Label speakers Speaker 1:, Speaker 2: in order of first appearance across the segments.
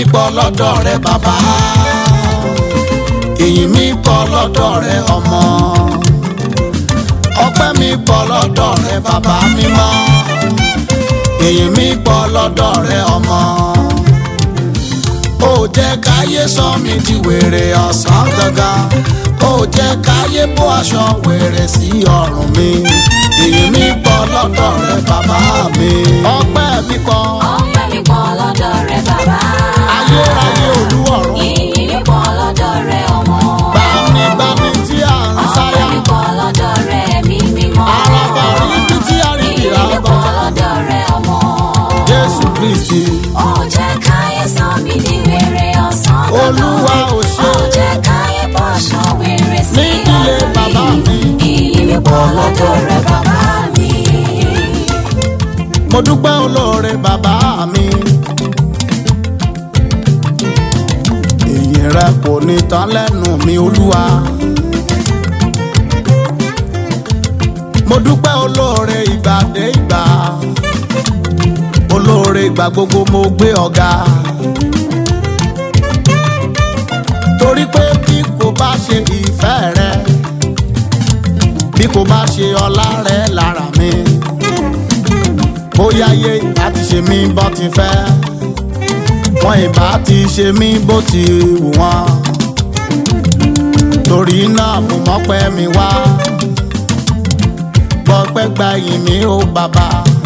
Speaker 1: pọ̀ lọ́dọ̀ rẹ bàbá ìyìn mi pọ̀ lọ́dọ̀ rẹ ọmọ ọpẹ́ mi pọ̀ lọ́dọ̀ rẹ bàbá mímọ́ ìyìn mi pọ̀ lọ́dọ̀ rẹ ọmọ ó jẹ́ káyé sọ mi di wèrè ọ̀sán gangan ó jẹ́ káyé bó aṣọ wèrè sí ọrùn mi ìyìn mi pọ̀ lọ́dọ̀ rẹ bàbá mi ọpẹ́ mi pọ̀
Speaker 2: ọpẹ́ mi pọ̀ lọ́dọ̀ rẹ bàbá.
Speaker 1: ayérayé olúwọ̀run
Speaker 2: ìyìn mi pọ̀ lọ́dọ̀ rẹ ọmọ.
Speaker 1: gbanigbani tí a ń
Speaker 2: ọpẹ́
Speaker 1: sáyà
Speaker 2: mi pọ̀ lọ́dọ̀ rẹ ẹ̀mí mímọ́.
Speaker 1: araba ríbi tí a rí
Speaker 2: ìyìn
Speaker 1: ìrà
Speaker 2: mi pọ̀
Speaker 1: bọ̀
Speaker 2: lọ́dọ̀ rẹ ọmọ.
Speaker 1: jésù kristi
Speaker 2: ó jẹ́ káyé sọ mí di wèrè ọ̀sán gangan.
Speaker 1: Olúwa ò ṣe.
Speaker 2: ó jẹ́ káyé bọ́ aṣọ wèrè sí
Speaker 1: Nídìílé
Speaker 2: ọrùn
Speaker 1: bàbá mi.
Speaker 2: ìyìn mi pọ̀ lọ́dọ̀ rẹ bàbá mi.
Speaker 1: mo dúpẹ́ olóore bàbá mi. ìyìn rẹ kò ní tán lẹ́nu mi olúwa. mo dúpẹ́ olóore ìgbà dé ìgbà. olóore ìgbà gbogbo mo gbé ọ̀gá. torí pé bí kò bá ṣe ìfẹ́ rẹ bí kò bá ṣe ọlá rẹ lára mi bóyá yé ìbá ti ṣe mí bó ti fẹ́ wọn ìbá ti ṣe mí bó ti wù wọ́n torí náà mo mọ́pẹ́ mi wá gbọ́pẹ́ gba yìí mi ó bàbá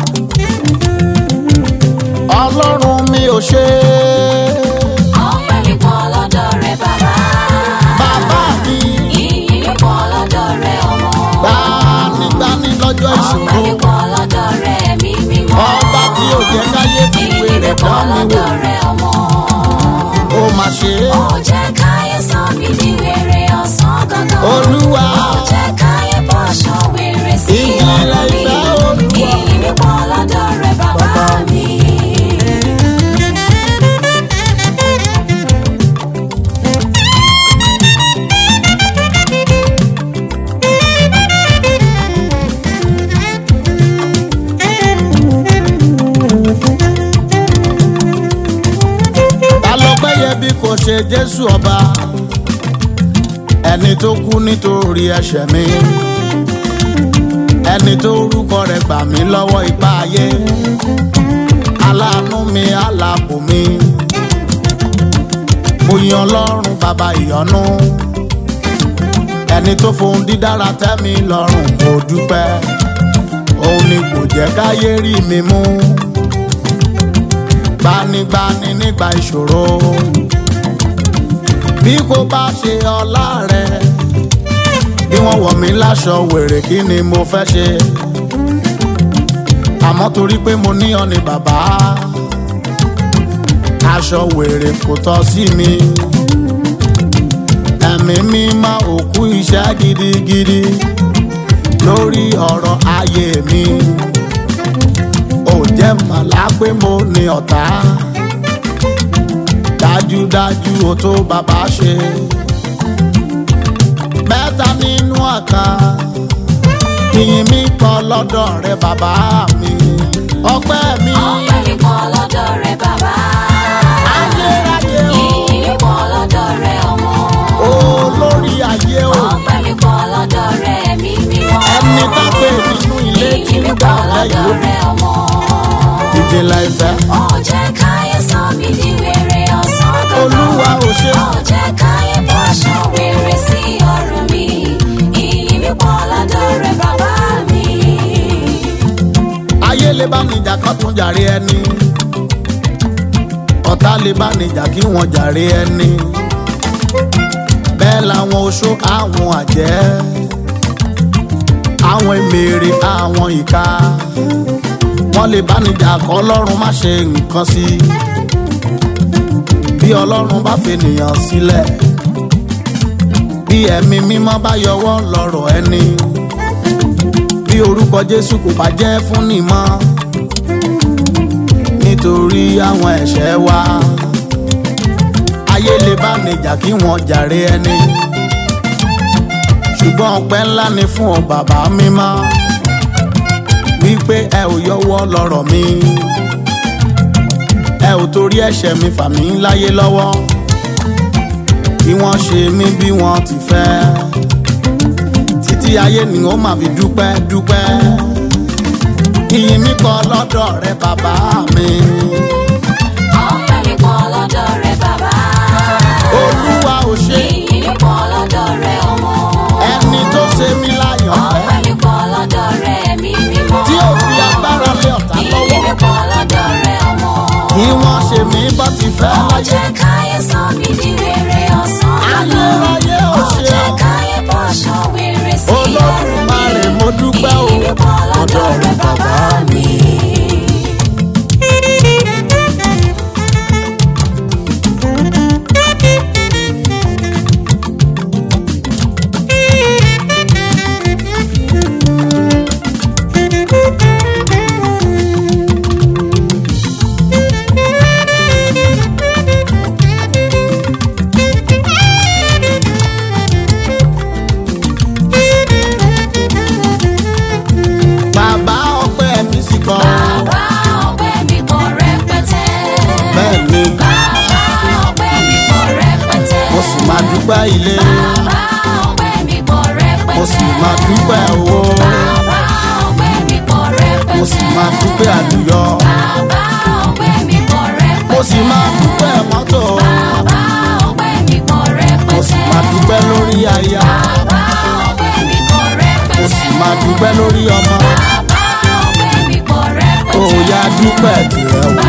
Speaker 1: ọlọ́run mi ò ṣe
Speaker 2: ọpẹ́ mi pọ̀ lọ́dọ̀ rẹ bàbá.
Speaker 1: bàbá mi
Speaker 2: ìyìn mi pọ̀ lọ́dọ̀ rẹ ọmọ.
Speaker 1: gbanigbani lọ́jọ́
Speaker 2: ọpẹ́
Speaker 1: ìṣòro
Speaker 2: mi pọ̀ lọ́dọ̀ rẹ ẹ̀mí mímọ́.
Speaker 1: ọba tí ò jẹ́ káyé fi
Speaker 2: ìyìn mi
Speaker 1: wèrè
Speaker 2: pọ̀
Speaker 1: dán mi wò
Speaker 2: lọ́dọ̀ rẹ ọmọ.
Speaker 1: ó mà ṣe é
Speaker 2: ó jẹ́ káyé sọ mí di wèrè ọ̀sán gangan.
Speaker 1: olúwa
Speaker 2: ó jẹ́ káyé bọ́ aṣọ wèrè sí
Speaker 1: Ìjìnlẹ̀
Speaker 2: ọrùn mi.
Speaker 1: ìfẹ́ Olúwa.
Speaker 2: ìyìn mi pọ̀ lọ́dọ̀ rẹ bàbá mi.
Speaker 1: ta ló péye bí kò ṣe jésù ọba ẹni tó kú nítorí ẹ̀ṣẹ̀ mi ẹni tó orúkọ rẹ̀ gbà mí lọ́wọ́ ipá ayé aláàánú mi aláàbò mi mo yan ọlọ́run bàbá ìyọ́nú ẹni tó fohùn dídára tẹ́ mi lọ́rùn mo dúpẹ́ òun ni kò jẹ́ káyé rí mi mú gbanigbani nígbà ìṣòro bí kò bá ṣe ọlá rẹ bí wọ́n wọ̀ mí láṣọ wèrè kí ni mo fẹ́ ṣe àmọ́ torí pé mo ní ọ ní bàbá aṣọ wèrè kò tọ́ sí mi ẹ̀mí mi máa òkú iṣẹ́ gidigidi lórí ọ̀rọ̀ ayé mi ò jẹ́ màlá pé mo ní ọ̀tá dájúdájú o tó bàbá ṣe mẹ́ta nínú ọ̀kan ìyìn mi pọ̀ lọ́dọ̀ rẹ bàbá mi ọpẹ́ mi
Speaker 2: ọpẹ́ mi pọ̀ lọ́dọ̀ rẹ bàbá.
Speaker 1: ayérayé o
Speaker 2: ìyìn mi pọ̀ lọ́dọ̀ rẹ ọmọ.
Speaker 1: olórí ayé o
Speaker 2: ọpẹ́ mi pọ̀ lọ́dọ̀ rẹ ẹ̀mí mímọ́.
Speaker 1: ẹni tá pé nínú ilé tí
Speaker 2: ìyìn
Speaker 1: ń
Speaker 2: mi
Speaker 1: gbà
Speaker 2: pọ̀
Speaker 1: lẹ́yìn
Speaker 2: lọ́dọ̀
Speaker 1: o
Speaker 2: rẹ ọmọ.
Speaker 1: ìdílé ìfẹ́
Speaker 2: ó jẹ́ káyé sọ mí di wèrè ọ̀sán gangan.
Speaker 1: olúwa ò ṣe
Speaker 2: ó jẹ́ káyé bọ́ aṣọ wèrè sí ọrùn mi. ìyìn mi pọ̀ lọ́dọ̀ rẹ bàbá mi.
Speaker 1: ayé lè bá níjà kan tún jàre ẹni ọ̀tá lè bá níjà kí wọ́n jàre ẹni bẹ́ẹ̀ làwọn oṣó àwọn àjẹ́ àwọn èmèrè àwọn ìka wọ́n lè bá níjà kọ́ ọlọ́run má ṣe nǹkan sí i bí ọlọ́run bá fènìyàn sílẹ̀ bí ẹ̀mí mímọ́ bá yọwọ́ lọ́rọ̀ ẹni bí orúkọ jésù kò bá jẹ́ fún ni mọ́ nítorí àwọn ẹ̀ṣẹ̀ wa ayé lè bá níjà kí wọ́n jàre ẹni ṣùgbọ́n ọpẹ́ ńlá ni fún ọ bàbá mímọ́ wípé ẹ ò yọwọ́ lọ́rọ̀ mi ẹ ò ò torí ẹ̀ṣẹ̀ mi fà mí láyé lọ́wọ́ kí wọ́n ṣe mí bí wọ́n ti fẹ́ títí ayé ni ó máa fi dúpẹ́ dúpẹ́ ìyìn mi kọ́ lọ́dọ̀ rẹ bàbá mi
Speaker 2: ọpẹ́ mi pọ̀ lọ́dọ̀ rẹ bàbá.
Speaker 1: olúwa ò ṣe
Speaker 2: ìyìn mi pọ̀ lọ́dọ̀ rẹ ọmọ.
Speaker 1: ẹni tó ṣe mí láyọ̀
Speaker 2: ọpẹ́
Speaker 1: fẹ́
Speaker 2: mi pọ̀ lọ́dọ̀ rẹ ẹ̀mí mímọ́.
Speaker 1: tí ò fi agbára lé ọ̀tá
Speaker 2: ìyìn
Speaker 1: lọ́wọ́
Speaker 2: mi pọ̀ lọ́dọ̀ rẹ ọmọ.
Speaker 1: kí wọ́n ṣe mí bá ti fẹ́
Speaker 2: ó
Speaker 1: láyé
Speaker 2: jẹ́ káyé sọ mí di rere ọ̀sán lọ́nà.
Speaker 1: ayérayé ò
Speaker 2: ó
Speaker 1: ṣe
Speaker 2: jẹ́
Speaker 1: ọ́.
Speaker 2: káyé bọ́ aṣọ wèrè sí ọ̀run mi.
Speaker 1: olódùmarè mo dúpẹ́ o
Speaker 2: ìyìn mi pọ̀ lọ́dọ̀ rẹ bàbá mi.
Speaker 1: bàbá ọpẹ́ mi sì kọ́
Speaker 2: Bàbá ọpẹ́ mi pọ̀ rẹpẹtẹ.
Speaker 1: bẹ́ẹ̀ ni
Speaker 2: Bàbá ọpẹ́ mi pọ̀ rẹpẹtẹ.
Speaker 1: mo sì máa dúpẹ́ ilé
Speaker 2: Bàbá ọpẹ́ mi pọ̀ rẹpẹtẹ.
Speaker 1: mo sì máa dúpẹ́ owó
Speaker 2: Bàbá ọpẹ́ mi pọ̀ rẹpẹtẹ.
Speaker 1: mo sì máa dúpẹ́ àlùyọ
Speaker 2: Bàbá ọpẹ́ mi pọ̀ rẹpẹtẹ.
Speaker 1: mo sì máa dúpẹ́ mọ́tò
Speaker 2: Bàbá ọpẹ́ mi pọ̀ rẹpẹtẹ.
Speaker 1: mo sì máa dúpẹ́ lórí aya
Speaker 2: Bàbá ọpẹ́ mi pọ̀ rẹpẹtẹ.
Speaker 1: mo sì máa dúpẹ́ lórí ọmọ
Speaker 2: Bàbá ọpẹ́ mi pọ̀ rẹpẹtẹ.
Speaker 1: òòyà dúpẹ́ tirẹ̀ o